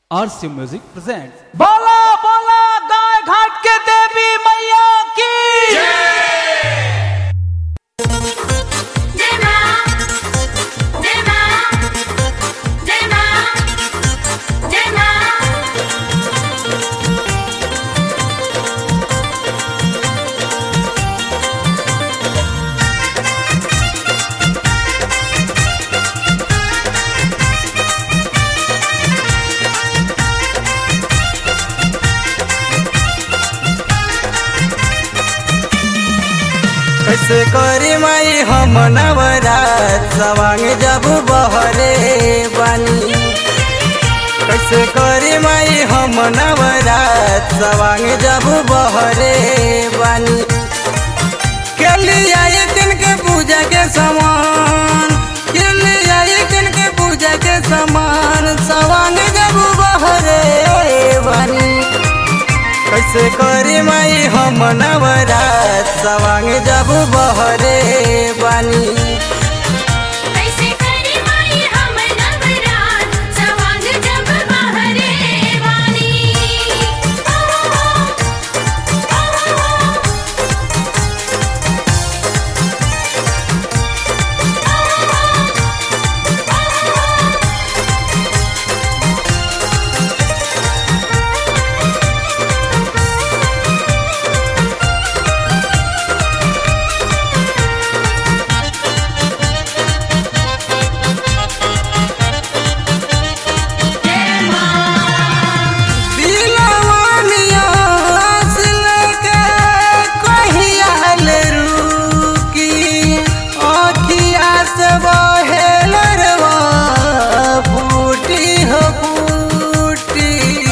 आरसी music presents बोला बोला गाय घाट के देवी मैया की जय मां जय मां जय मां जय मां कैसे करी माई हम नवरात सवांग जब बहरे बानी कैसे करी माई हम नवरात सवांग जब बहरे बानी के लिए आई दिन के पूजा के समान के लिए आई दिन के पूजा के समान सवांग जब बहरे बानी कैसे करी माई हम नवरात सवांग जब बहरे बानी कैसे करी माई हम नवरात सवांग जब बहरे वाली दिलवानिया से लेके कहिया ले रुकी आँखिया से बहे लरवा फूटी हो फूटी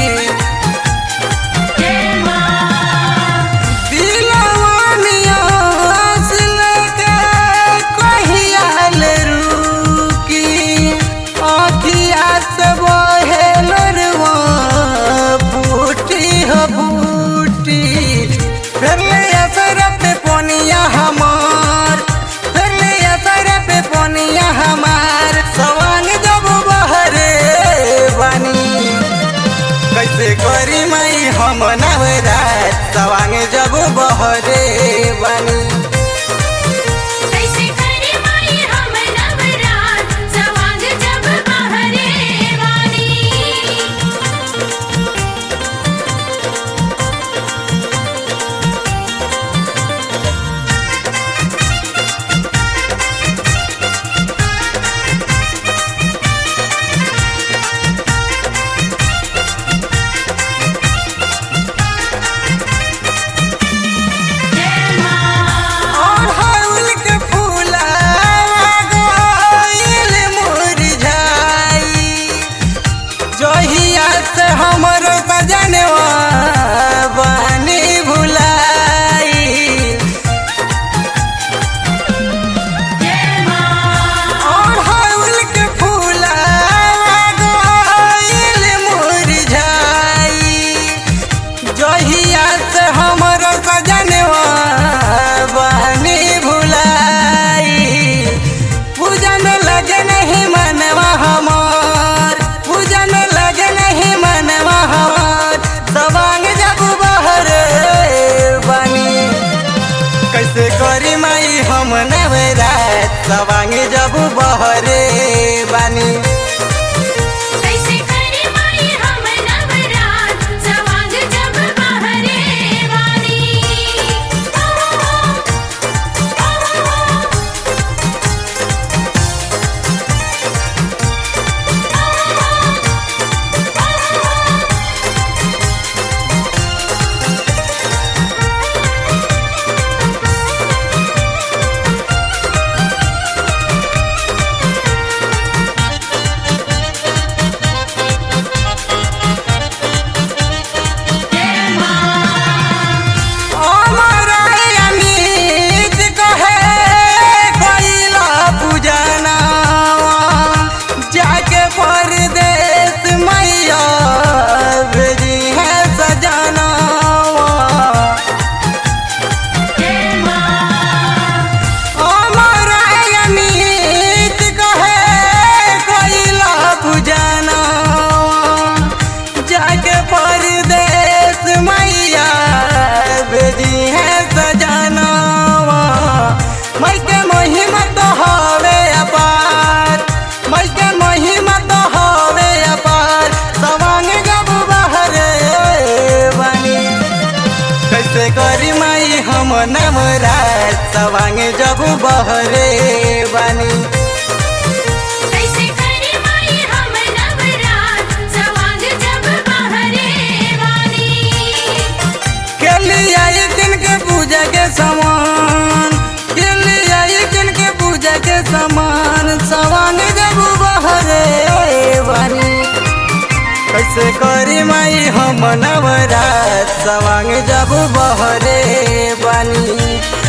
दिलवानिया से लेके कहिया ले रुकी आँखिया से बहे लरवा फूटी हो फूटी फिर ले असर पे पोनिया हमार फिर ले असर पे पोनिया हमार सवांग जब बहरे बनी कैसे करी माई हम नवरात सवांग जब बहरे बनी कैसे करी माई हम नवरात सवांग जब बहरे वाली और हाउल के फूला गइल मुरझाई जहिया से हमर सजनवा बनी भुलाई और हाउल के फूला गइल मुरझाई जहिया से हमर सजनवा बनी भुलाई पूजन लगे नहीं मनवा हमार पूजन लगे नहीं मनवा हमार सवांग जब बहरे नवरात सवांग जब बहरे बानी कैसे करे माई हम नवरात सवांग जब बहरे वाली के लिए आई किन के पूजा के सामान के लिए आई किन के पूजा के सामान सवांग जब बहरे बानी कैसे करी माई हम नवरात सवांग जब बहरे बानी